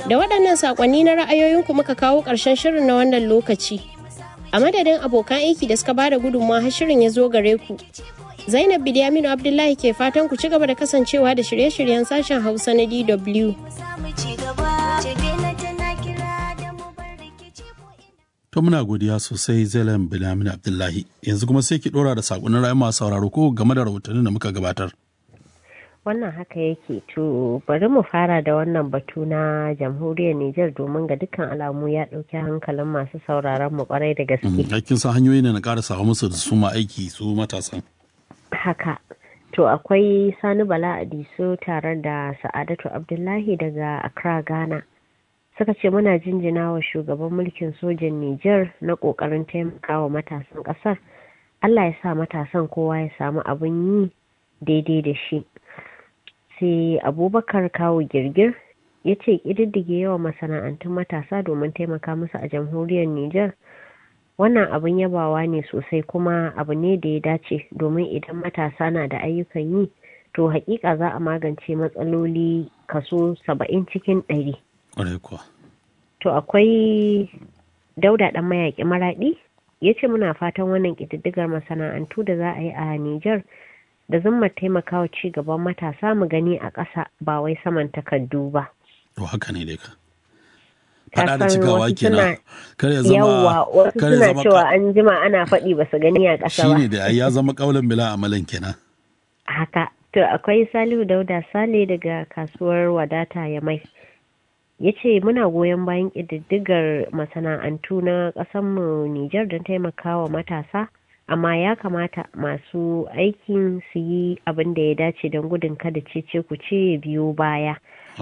Da waɗannan saƙonni na ra'ayoyinku muka kawo ƙarshen shirin na wannan lokaci. A madadin abokan aiki da suka bada gudunmawa har shirin ya zo gare ku. Zainab Bilyaminu Abdullahi ke fatan ku ci gaba da kasancewa da shirye-shiryen sashen Hausa na DW. To muna godiya sosai Zainab Bilyaminu Abdullahi. Yanzu kuma sai ki ɗora da saƙonin ra'ayi masu sauraro ko game da rahotannin da muka gabatar. wannan haka yake to bari mu fara da wannan batu na jamhuriyar Nijar domin ga dukkan alamu ya ɗauki hankalin masu sauraron mu kwarai da gaske. Aikin sa hanyoyi ne na ƙara samu musu da su ma aiki su matasan. Haka. To akwai Sani Bala Adiso tare da Sa'adatu Abdullahi daga Accra, Ghana. Suka ce muna jinjina wa shugaban mulkin sojan Nijar na ƙoƙarin taimakawa matasan ƙasar. Allah ya sa matasan kowa ya samu abin yi daidai da shi. sai abubakar kawo girgir ya ce ƙididdige yawan masana'antun matasa domin taimaka musu a jamhuriyar Nijar wannan abin yabawa ne sosai kuma abu ne da ya dace domin idan matasa na da ayyukan yi to hakika za a magance matsaloli kaso saba'in cikin ɗari. To akwai dauda ɗan mayaƙi maraɗi ya ce muna fatan wannan ƙididdigar masana'antu da za a yi a Nijar da zumma taimakawa ci gaban matasa mu gani a ƙasa ba wai saman takardu ba. To haka ne dai ka. Faɗa da cikawa kenan. Kar ya zama Yawwa wasu suna cewa an jima ana faɗi ba su gani a ƙasa ba. Shine da ya zama ƙaulan bila amalan kenan. Haka. To akwai Salihu Dauda Sale daga kasuwar wadata ya mai. Ya ce muna goyon bayan ƙididdigar masana'antu na ƙasanmu Nijar don taimakawa matasa. amma ya kamata masu aikin su yi abin da ya dace don gudun kada cece ku ce biyo baya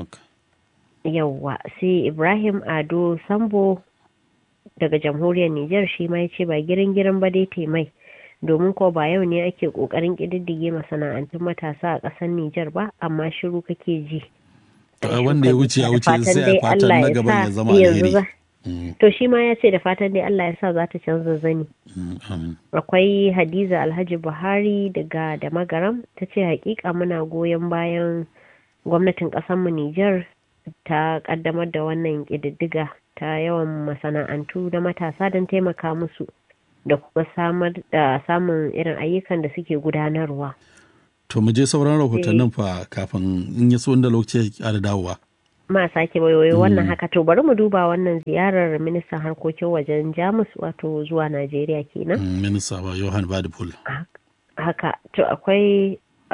yauwa sai ibrahim ado sambo daga jamhuriyar niger shi ma ya ce ba girin girin ba dai taimai domin ko ba yau ne ake kokarin kididdige masana'antun matasa a ƙasar niger ba amma shiru kake ji wanda ya wuce ya wuce sai a fatan na gaban ya zama alheri To shi ma ya ce da fatan dai Allah ya sa za ta canza zani. Akwai Hadiza Alhaji Buhari daga da magaram ta ce hakika muna goyon bayan gwamnatin ƙasarmu Nijar ta kaddamar da wannan ƙididdiga ta yawan masana'antu da matasa don taimaka musu da kuma samar da samun irin ayyukan da suke gudanarwa. To mu je sauran rahotannin fa kafin in ya so wanda lokaci ya dawowa. ma sake wayoyi wannan haka to bari mu duba wannan ziyarar ministan harkokin wajen jamus wato zuwa najeriya kenan minista ba johan badipul haka to akwai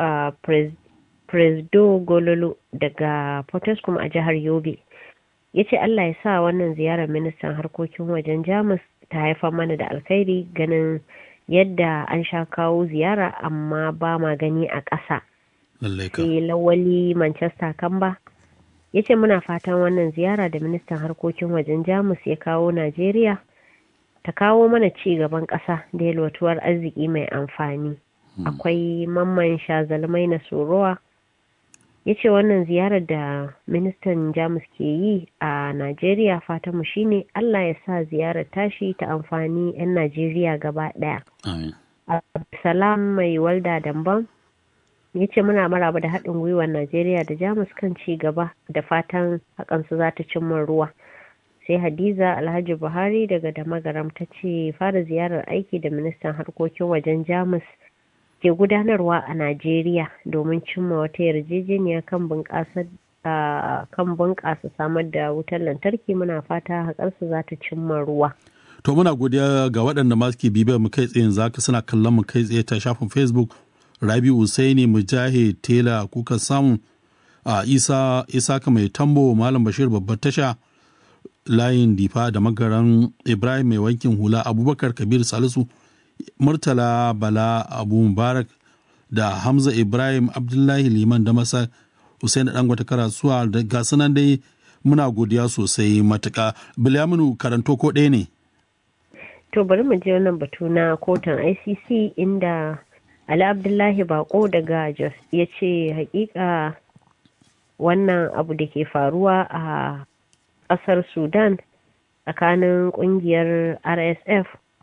presdo gololo daga potoskum a jihar yobe ya ce allah ya sa wannan ziyarar ministan harkokin wajen jamus ta haifar mana da alkhairi ganin yadda an sha kawo ziyara amma ba ma gani a ƙasa sai lawali manchester kamba ya ce muna fatan wannan ziyara da ministan harkokin wajen jamus ya kawo najeriya ta kawo mana ci gaban ƙasa da yalwatuwar arziki mai amfani akwai mamman shazalmai na sorowa ya ce wannan ziyarar da ministan jamus ke yi a najeriya fatanmu shine allah ya sa ziyarar tashi ta amfani 'yan najeriya gaba ɗaya salam mai walda damban ya ce muna maraba da haɗin gwiwar najeriya da jamus kan ci gaba da fatan hakansu za ta cimma ruwa sai hadiza alhaji buhari daga damagaram ta ce fara ziyarar aiki da ministan harkokin wajen jamus ke gudanarwa a najeriya domin cimma wata yarjejeniya kan bunƙasa kan bunƙasa samar da wutar lantarki muna fata haƙarsu za ta cimma ruwa to muna godiya ga waɗanda ma suke bibiyar mu kai tsaye zaka suna kallon mu kai tsaye ta shafin facebook rabi usaini mujahid tela kuka samu a isa isaka mai tambo malam bashir babbar tasha layin difa da magaran ibrahim mai wankin hula abubakar kabir salisu murtala bala abu mubarak da hamza ibrahim abdullahi liman da masa Hussein Dangote karasuwa da ga sunan dai muna godiya sosai matuka. Bilyaminu karanto ko ɗaya ne? To bari mu je wannan batu na kotun ICC inda Ali Abdullahi Bako daga Jos ya ce hakika wannan abu da ke faruwa a ƙasar Sudan tsakanin ƙungiyar RSF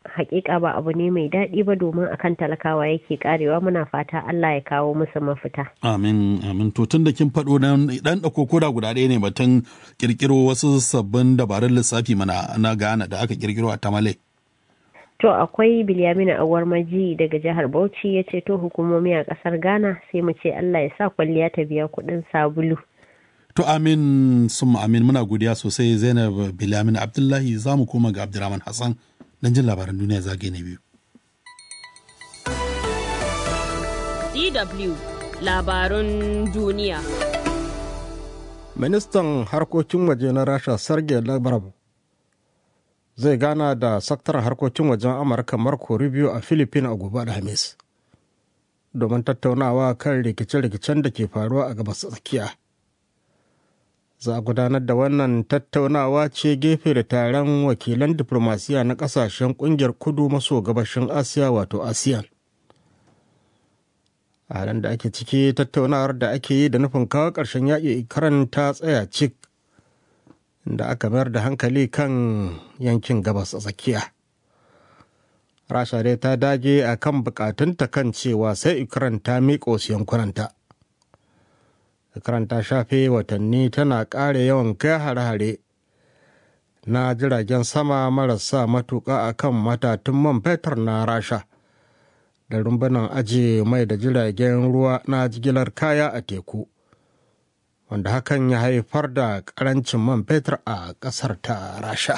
hakika ba abu ne mai daɗi ba domin akan talakawa yake karewa muna fata Allah ya kawo musu mafita. Amin, amin. To tun da kin faɗo nan ɗan ɗauko koda guda ɗaya ne batun ƙirƙiro wasu sabbin dabarun lissafi mana na Ghana da aka ƙirƙiro a Tamale. To akwai Bilyamina Awar Maji daga jihar Bauchi ya ce to hukumomi a ƙasar Ghana sai mu ce Allah ya sa kwalliya ta biya kuɗin sabulu. To amin sun amin muna godiya sosai Zainab Bilyamin Abdullahi za mu koma ga Abdulrahman Hassan don jin labaran duniya zagaye na biyu. DW labarun duniya. Ministan harkokin waje na Rasha Sergei Lavrov zai gana da sakataren harkokin wajen Amurka Marco Rubio a Philippines a gobe Alhamis domin tattaunawa kan rikice-rikicen da ke faruwa a gabas tsakiya. Za a gudanar da wannan tattaunawa ce gefe da taron wakilan diplomasiya na kasashen kungiyar kudu maso gabashin Asiya wato ASEAN. a halin da ake ciki tattaunawar da ake yi da nufin kawo ƙarshen yaƙi karan ta tsaya cik da aka mayar da hankali kan yankin gabas a tsakiya rasha dai ta dage a kan bukatunta kan cewa sai ukraine ta miƙo su yankunanta ukraine ta shafe watanni tana ƙara yawan kai hare-hare na jiragen sama marasa matuƙa a kan matatun man fetur na rasha da rumbunan ajiye mai da jiragen ruwa na jigilar kaya a teku wanda hakan ya haifar da karancin man fetur a ƙasar ta rasha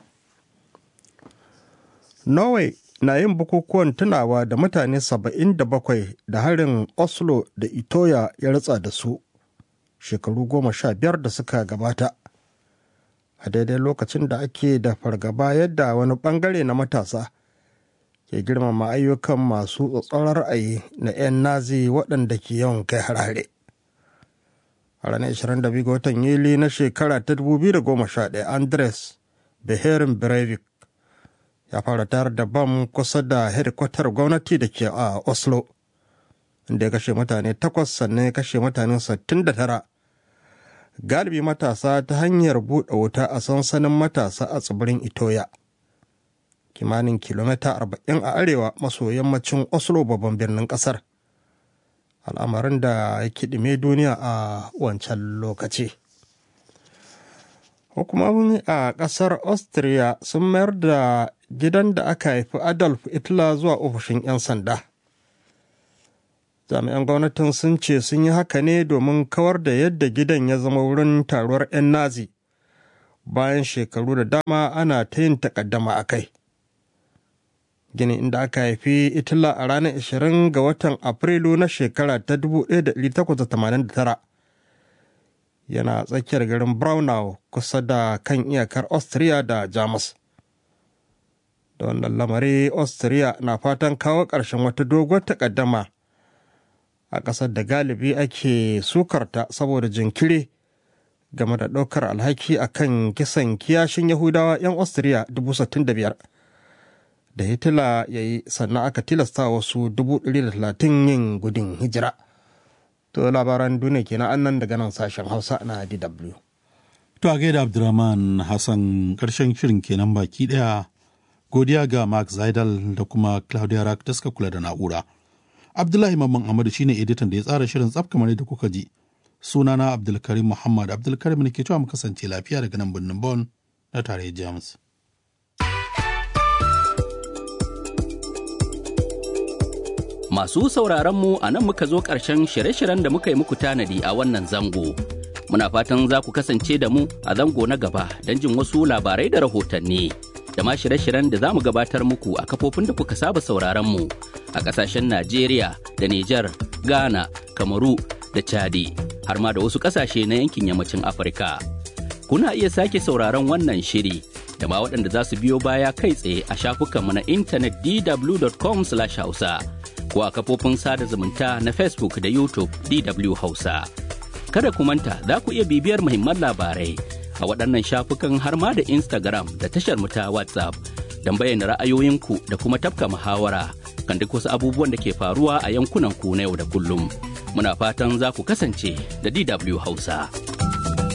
norway na yin bukukuwan tunawa da mutane 77 da harin oslo da itoya ya ritsa da su shekaru goma sha biyar da suka gabata a daidai lokacin da ake da fargaba yadda wani bangare na matasa ke girmama ayyukan masu tsatsauran ra'ayi na 'yan nazi waɗanda ke yawan kai harare a ranar 22 ga watan yuli na shekara ta 2011 andres beherin breivik ya fara tayar da bam kusa da hedikwatar gwamnati da ke a oslo inda ya kashe mutane takwas sannan ya kashe mutane 69 galibi matasa ta hanyar buɗe wuta a sansanin matasa a tsibirin itoya kimanin kilomita 40 a arewa maso yammacin oslo babban birnin kasar al'amarin da ya kiɗime duniya a wancan lokaci hukumomi a ƙasar austria sun mayar da gidan da aka haifi adolf hitler zuwa ofishin 'yan sanda jami'an gwamnatin sun ce sun yi haka ne domin kawar da yadda gidan ya zama wurin taruwar 'yan nazi bayan shekaru da dama ana ta yin takaddama a kai gini inda aka haifi itila a ranar 20 ga watan afrilu na shekara ta 1889 yana tsakiyar garin braunau kusa da kan iyakar austria da jamus da wannan lamari austria na fatan kawo ƙarshen wata doguwar takaddama a ƙasar da galibi ake sukarta saboda jinkiri game da ɗaukar alhaki akan kisan kiyashin yahudawa 'yan austria 65,000 da hitila ya yi sannan aka tilasta wasu 130 yin gudun hijira to labaran duniya kenan annan daga nan sashen hausa na dw To a gaida Abdurrahman Hassan ƙarshen shirin kenan baki ɗaya godiya ga Mark Zaidal da kuma Claudia Rack da suka kula da na'ura. Abdullahi Mamman Ahmadu shine editan da ya tsara shirin tsaf kamar da kuka ji. Sunana Abdulkarim Muhammad Abdulkarim ne ke cewa mu kasance lafiya daga nan birnin Bon na tarayyar Jamus. Masu sauraronmu a nan muka zo ƙarshen shirye-shiryen da muka yi muku tanadi a wannan zango. Muna fatan za ku kasance da mu a zango na gaba don jin wasu labarai da rahotanni. Da ma shirye-shiryen da za mu gabatar muku a kafofin da kuka saba sauraronmu a ƙasashen Najeriya da Nijar, Ghana, Kamaru da Chadi, har ma da wasu ƙasashe na yankin yammacin Afirka. Kuna iya sake sauraron wannan shiri da ma waɗanda za su biyo baya kai tsaye a shafukanmu na intanet dw.com/hausa. ko a kafofin sada zumunta na Facebook da YouTube DW Hausa. Kada ku manta za ku iya bibiyar muhimman labarai a waɗannan shafukan har ma da Instagram da tashar mu ta WhatsApp don bayyana ra'ayoyinku da kuma tafka muhawara kan duk wasu abubuwan da ke faruwa a yankunan ku na yau da kullum. Muna fatan za ku kasance da DW Hausa.